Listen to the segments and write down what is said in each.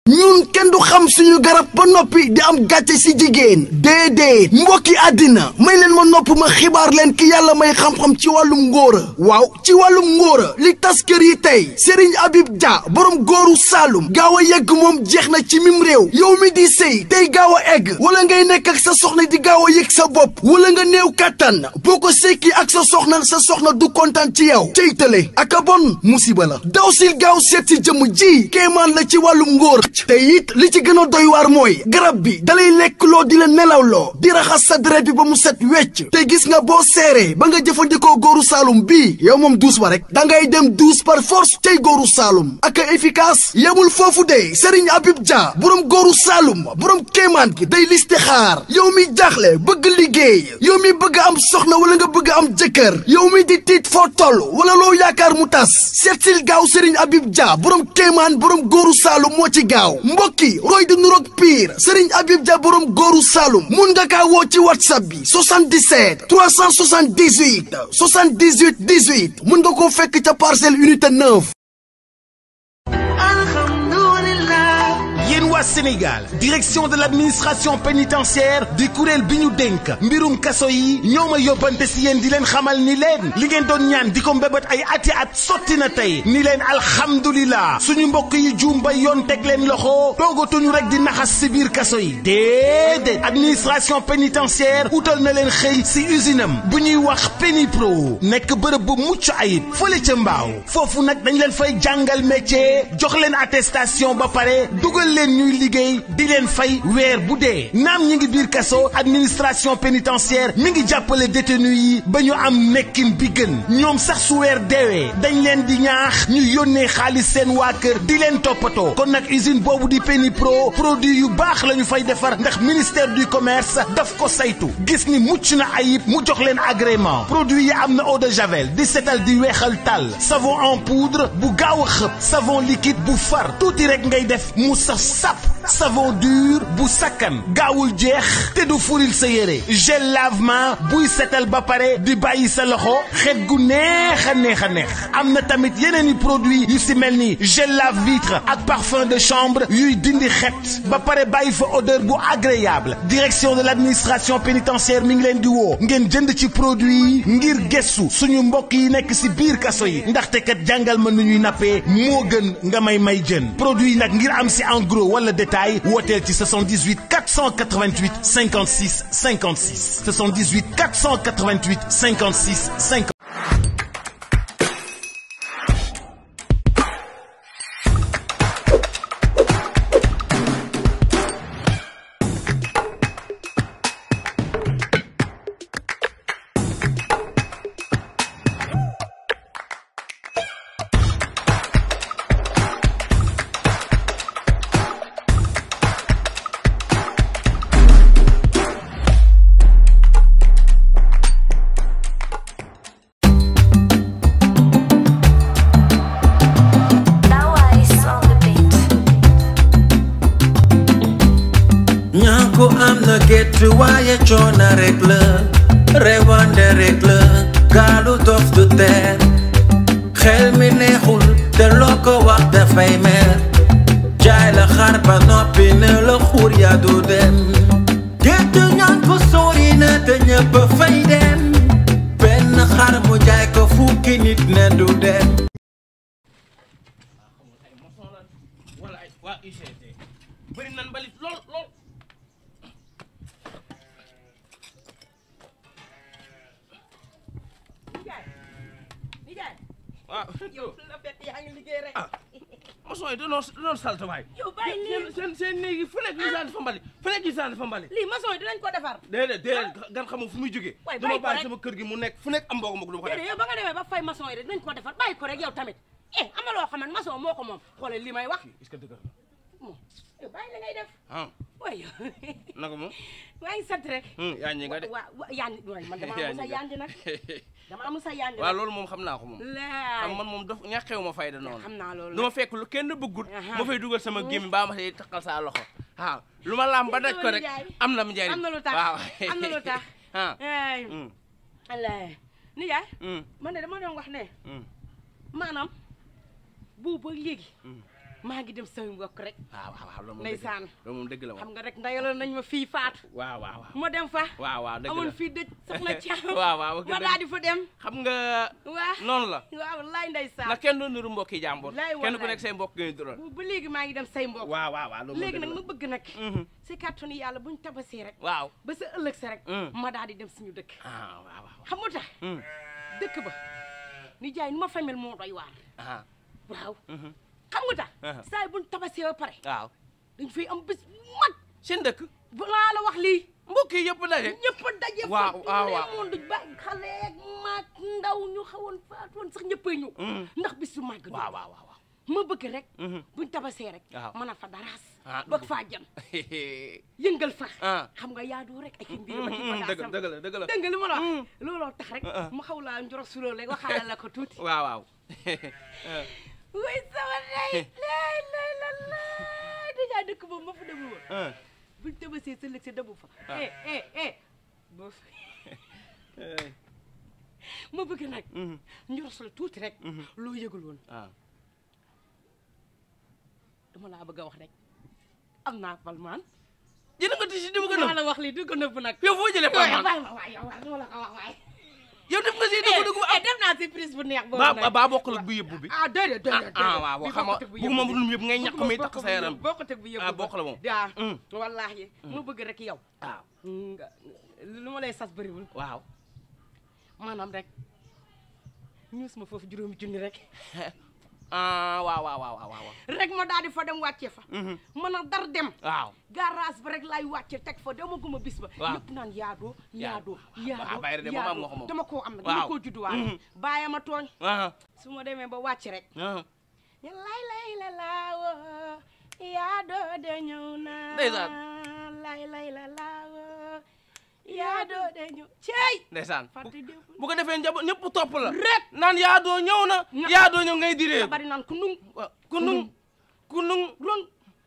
ñun kenn du xam suñu garab ba noppi di am gàcce si jigéen déedéet mbokki àddina may leen ma nopp ma xibaar leen ki yàlla may xam-xam ci wàllum ngóora waaw ci wàllum ngóora li tas kër yi tey Serigne Habib Dia borom góoru Saalum gaaw a yegg moom jeex na ci mim réew yow mi di sëy tey gaaw a egg wala ngay nekk ak sa soxna di gaaw a yëg sa bopp wala nga néew kàttan boo ko sekki ak sa soxna sa soxna du kontaan ci yow cey tële ak a bon musiba la daw sil gaaw seet si jëmm ji kéemaan la ci wàllum ngóor te it li ci gën a doy waar mooy garab bi dalay lekk loo di la nelaw loo di raxas sa deret bi ba mu set wecc te gis nga boo seeree ba nga jëfandikoo góoru saalum bii yow moom duus ba rek da ngay dem duus par force tey góoru saalum ak efficace yemul foofu de Serigne Habib Dia borom góoru saalum borom kéemaan gi day listixaar yow mi jaaxle bëgg liggéey yow mi bëgg am soxna wala nga bëgg am jëkkër yow mi di tiit foo toll wala loo yaakaar mu tas seetsil gaaw Serigne Habib Dia borom kéemaan borom góoru saalum moo ci gaaw mbokki roy di nuroog pire Serigne Habib Dia borom góoru Saloum mun nga kaa woo ci whatsapp bi 77 378 78 18 mun nga koo fekk ca parcelle unité 9. yéen waa Sénégal direction de l'administration pénitentiaire di kuréel bi ñu dénk mbirum kaso yi ñoo ma yóbbante si yéen di leen xamal ni leen li ngeen doon ñaan di ko mbébét ay ati at sotti na tey ni leen alhamdulilah suñu mbokk yi juum ba yoon teg leen loxo toogatuñu rek di naxas si biir kaso yi déedéet administration pénitentiaire utal na leen xëy si usine am bu ñuy wax Pénipro nekk bërëb bu mucc ayib fële ca mbaaw foofu nag dañ leen fay jàngal métier jox leen attestation ba pare dugal leen ñuy liggéey di leen fay weer bu dee naam ñi ngi biir kaso administration pénitentiaire mi ngi jàppale détenu yi ba ñu am nekkin bi gën ñoom sax su weer deewee dañ leen di ñaax ñu yónnee xaalis seen waa kër di leen toppatoo kon nag usine boobu di Pénipro produit yu baax la ñu fay defar ndax ministère du commerce daf ko saytu gis ni mucc na ayib mu jox leen agrément produit yi am na eau de javel di setal di weexal tàll savon en poudre bu gaaw a xëpp savon liquide bu far tuuti rek ngay def mu saf sap savon dur bu sakkan gaawul jeex te du furil sa yére gel lavement buy setal ba pare di bàyyi sa loxo xet gu neex a neex a neex am na tamit yeneen i produit yu si mel ni gel lave vitre ak parfum de chambre yuy dindi xet ba pare bàyyi fa odeur bu agréable direction de l'administration pénitentiaire mi ngi leen di woo ngeen jënd ci produit yi ngir gëstu suñu mbokk yi nekk si biir kaso yi ndaxte kat jàngal ma nu ñuy nappee moo gën nga may may jën produit yi nag ngir am si en gros wala détail wooteel ci 78 488 56 56 78 488 56 50. ñàkku am na gétt waaye coono rek la rewande rek la gaalu dof du teer xel mi neexul te loo ko wax dafay mer jaay la xar ba noppi ne la xuur yaa du dem gétt ñàkku sori na te ñëpp fay dem benn xar mu jaay ko fukki nit ne du dem wala ay waa UCG bëri nan mbalit lool lool Nijaay Nijaay waaw yow la fekk yaa ngi liggéey rek. ah maçon yi danoo danoo salte waay yow bàyyi lii seen seen néeg yi fu nekk ñu sànni fa mbalit fu nekk ñu sànni fa mbalit lii maçon yi dinañ ko defar. déedéet déedéet gan xamul fu muy jógee Waay, dama bàyyi ko bàyyi rek. sama kër gi mu nekk fu nekk am mbokk mbokk du ma ko def déedéet yow ba nga demee ba fay maçon yi rek dinañ ko defar bàyyi ko rek yow tamit eh am na loo xam ne maçon moo ko moom xoolal li may wax est-ce que dëgg la moom yow bàyyi la ngay def ah waay yow naka moom maa ngi sant rek. yaa ñi nga de wa wa yandi waay man dama Yaa am sa ñi nga. yandi nag dama am sa yandi waaw nag. loolu moom xam naa ko moom laay xam man moom daf ñàkkeewu ma fayda noonu xam naa loolu du ma fekk lu kenn bëggut Aha. ma fay dugal sama gémmi baa ma say takkal saa loxo waaw lu ma laam ba daj ko rek Nijaay. am na mu njariñ am na lu tax waaw am na lu tax. ah ay mm, wallaay nijaay mm, man de dama doon wax ne mm, maanaam boobu ba léegi Mm. maa ngi dem sama mbokk rek waaw waaw waaw loolu moom dëgg la ndeysaan loolu moom dëgg la xam moom nga rek ndayaloon nañ ma fii faatu waaw waaw waaw ma dem fa waaw waaw dëgg la amoon fii dëj soxna Thiam waaw waaw ma daal di fa dem xam nga waa noonu la waaw wallaay ndeysaan na kenn doon niru mbokki jàmbur Laay kenn ku wallaay. nekk say mbokk ngay dural bu ba léegi maa ngi dem say mbokk waaw waaw waaw loolu moom léegi dëgg nag la. ma bëgg nag Mhm. si kàttanu yàlla buñ tabasee rek waaw ba sa ëllëg sa rek Mm. ma daal di dem suñu dëkk ah waaw waaw xam nga tax Mm. dëkk ba ni jaay nu ma famel moo doy waar ah waaw mhm. xam nga tax Uh-huh. saa yi buñ tabasee ba pare waaw dañ fay am bés bu mag seen dëkk balaa la wax lii mbokk yi yëpp daje ñëpp a daje Waaw, fa waaw, waaw. moon du ba xale ak mag ndaw ñu xawoon faatoon sax ñëppay ñëw Mm. ndax bis su màgg waaw waaw waaw waaw ma bëgg rek Mhm. buñ tabasee rek Waaw. mën a fa daraas Ah, bëgg dugg. faa jëm yëngal fa Ah. xam nga yaadoo rek ak i mbir ba ci Mhm, dëgg bagaasam dëgg la dëgg la dëgg li ma la Mm. wax looloo tax rek Ah, ah. mu xaw laa njoro suloo rek waxaale la ko tuuti waaw waaw way sama day lay lay la lay dèjà dëkk boobu ma fa demu woon ah. buñ tabasee sa lëg sa demu fa Ah. eh eh eh boo Eh, ma bëgg nag mhm. njoro sul tuuti rek Mhm. loo yëgul woon ah dama laa bëgg a wax rek am naa palmaan jënd nga tisi dama ko maa nëbb la wax lii du ko nëbb nag yow foo jëlee waay Palman waay waay yow waay dama la ko wax waay yow def nga si dugg dugg eh def naa surprise bu neex boobu ba nag ba bokkul ak bu yëbbu bi ah déedéet déedéet ah waaw waaw xam nga bugguma bu dul yëpp ngay ñàkk may takk sa yaram boo ko teg bu yëpp ah bokk la moom daa Mm. wallaahi mu bëgg rek yow waaw nga lu ma lay sas bëriwul waaw maanaam rek ñuus ma foofu juróomi junni rek ah waaw waaw waaw waaw waaw rek ma daal di fa dem wàccee fa Mhm. mën a dar dem waaw garage ba rek laay wàcce teg fa dama guma bis ba Waaw. ñëpp naan yaadoo yaadoo Waaw, yaadoo bayre de moom am nga ko moom. dama koo am nag Waaw. dama koo judduwaale Mhm. bàyyi ma tooñ ah su ma demee ba wàcc rek ah ñu lay lay la laawo yaadoo de ñëw na Ndeysaan. lay lay la laawo yaadoo de ñëw cey ndeysaan fàtte démb bu ko defee njaboot ñëpp topp la rek naan yaa doo ñëw na Nga- yaa doo ñëw ngay diree bari naan ku nung ku nung ku nung rong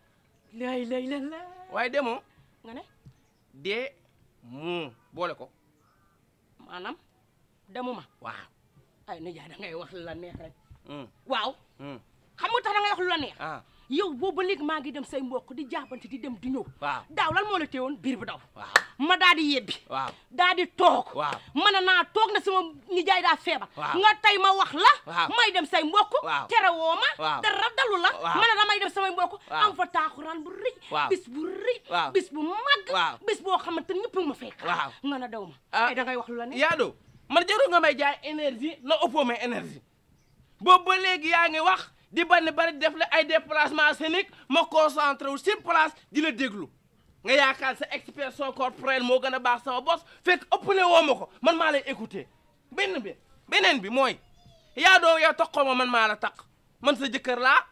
lay lay la la waaye demoo nga ne dee mu boole ko maanaam demuma waaw ay nijaay da ngay wax lu la neex rek Mm, waaw mm, xam nga tax da ngay wax lu la neex ah yow boobu ba léegi maa ngi dem say mbokk di jaabante di dem di ñëw waaw daaw lan moo la téewoon biir bu daw waaw ma daal di yebbi waaw daal di toog Waaw. mën naa toog na sama nijaay daa feebar Waaw. nga tey ma wax la Waaw. may dem say mbokk Waaw. tere woo ma Waaw. dara dalu la Waaw. ma ne damay dem samay mbokk Waaw. am fa taaxuraan bu rëy Waaw. bis bu rëy Waaw. bis bu mag Waaw. bis boo xamante ni ñëpp ma fekk Waaw. nga na daw ma Ah. ay da ngay wax lu la ne yaa doo man jarul nga may jaay énergie na ëppoo may énergie boobu ba léegi yaa ngi wax di bari bari def la ay déplacement scénique ma concentré wu sur place di la déglu nga yaakaar sa expression corporelle moo gën a baax sama bos fekk ëppale woo ma ko man maa lay écouter benn bi beneen bi mooy yaa doo yow taxoo ma man maa la tax man sa jëkkër laa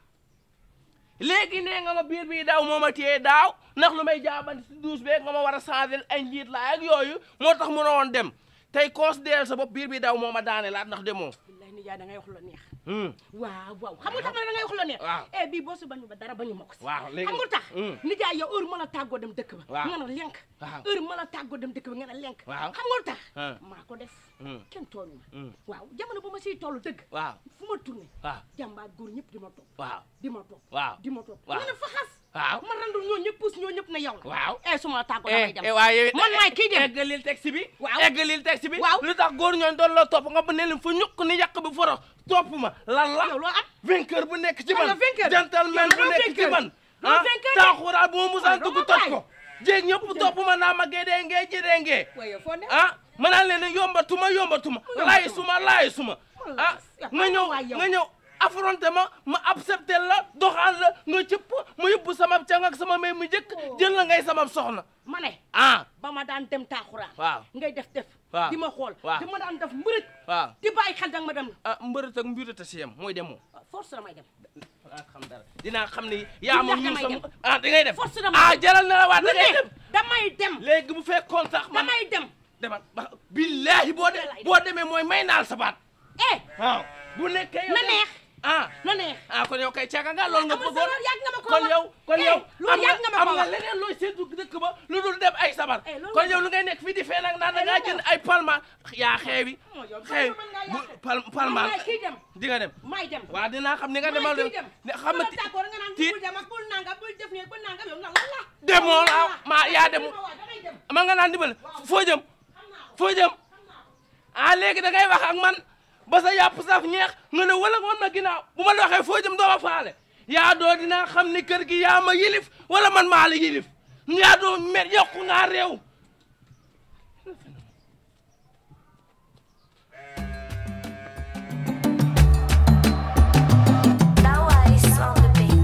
léegi nee nga ma biir bii daaw moo ma téye daaw ndax lu may jaabante si douche beeg nga ma war a changer ay njiit laa ak yooyu moo tax mu woon dem tey considéré sa bopp biir bii daaw moo ma daane laat ndax demoo. billahi nijaay da ngay wax lu la neex Hmm. waaw waaw xam nga tax ma ne da ngay wax lu la neex Waaw. eh bii boo si bañu ba dara bañu ma ko si Waaw, léegi- xam nga tax Hmm. nijaay yow heure ma la tàggoo dem dëkk ba Waaw. nga ne lenk Waaw. heure ma la tàggoo dem dëkk ba nga ne lenk Waaw. xam nga lu tax Ah. maa ko def Hmm. kenn tooñu ma Hmm. waaw jamono bu ma siy toll dëgg waaw fu ma tourné waaw jàmbaar góor ñëpp di ma topp waaw di ma topp waaw di ma topp Waaw. nga ne fa xas waaw ma randul ñoo ñëpp puus ñoo ñëpp ne yow la waaw. eh su ma la tàggoo damay dem waaye man maay kii dem eggalil texte bi Waaw. eggalil texte bi Waaw. lu tax góor ñooñ doon la topp nga ba ne leen fa ñukk ni yàq bi forox topp ma lan la yow loo am vainqueur bu nekk ci Kan la man vainqueur? gentleman Yow bu loo nekk ci vainqueur? man Loo ah vainqueur de? taaxuraal bu ma musaan Waaw, dugg doo ma toj bàyyi. ko jéeg ñëpp topp ma naa ma gédee ngee gédee ngee waaye foo ne ah ma naan leen ne yombatuma yombatuma laay suma laay suma ah nga ñëw waay yow. nga ñëw affronté ma ma accepté la doxaan la nga cëpp ma yóbbu sama càng ak sama may mu jëkk jël la ngay sama soxna ma ne ah ba ma daan dem taaxuraan waaw ngay def def Waaw. di ma xool Waaw. di ma daan def mbërëj waaw di bàyyi xel danga ma dem ah mbërët ak mbirët a si yem mooy demoo force damay dem dinaa xam dara dinaa xam ni yaa ma Billahi ñuul damay sama ah da ngay dem Force damay ah dem. jaral na la waat lu da ngay ne dem damay dem léegi bu fekkoon sax man damay dem demal ba billaahi boo de Billahi. boo demee mooy may naal sa baat eh waaw bu nekkee yow na de- neex ah na neex ah kon yow kay caga nga loolu nga amul bëggoon solo yàgg nga ma ko kon wax. yow kon Eh, yow loolu am nga yàgg nga ma am ko nga wax. leneen looy seetu dëkk ba lu dul dem ay sabar Eh, loolu kon yàgg yow lu ngay nekk fii di fee nag naan da ngaa jënd ay palma yaa xeewi moo yow xeewi palma mën ngaa bu yàq. pal palmaan maay kii dem di nga dem maay dem waaw dinaa xam ni nga demal maay kii dem ne xam nga bu la tàggoo nga naan ti bul dem ak bul nangam bul def nii bul nangam yow lan la demoo la maa yaa dem waaw dangay dem ma nga naan dimbal foo jëm foo jëm ah léegi da ngay wax ak man ba sa yàpp saf ñeex nga ne wala woon ma ginnaaw bu ma la waxee foo jëm doo ma faale yaa doo dinaa xam ni kër gi yaa ma yilif wala man maa la yilif yaa doo mer yokku ngaa réew Dawais on the beat.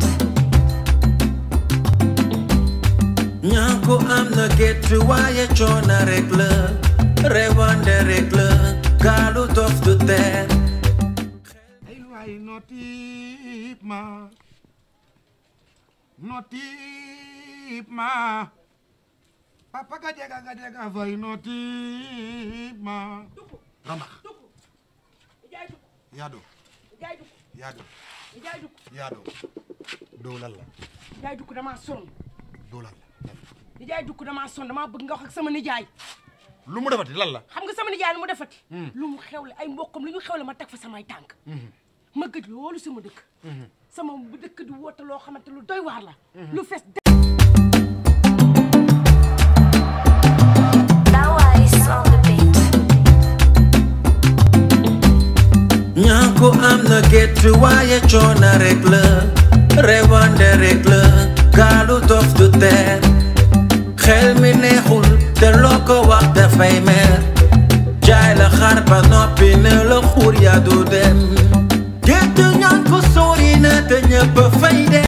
ñàkku am na gétt waaye coona rek la rewande rek la gaalu dof du teer ay waay notiip ma notiip ma papa ga jega ga jega fay notiip ma rambax jaay dugg yaado jaay dugg yaado jaay dugg yaado dow lan la jaay dugg damaa sonn dow lan la di jaay dugg damaa sonn damaa bëgg nga wax ak sama nijaay lu mu defati lan la xam nga sama nijaay lu mu defati lu mu xewle ay mbokkam lu ñu xewle ma teg fa samay tànk ma gëj loolu sama dëkk sama dëkk di woote loo xamante lu doy waar la lu fees Dawais on the beat. ñàkku am na gétt waaye coona rek la rewande rek la gaalu dof du teer xel mi neexul te loo ko wax dafay mer jaay la xar ba noppi ne la xuur yaa du dem gétt ñàkku sori na te ñëpp fay dem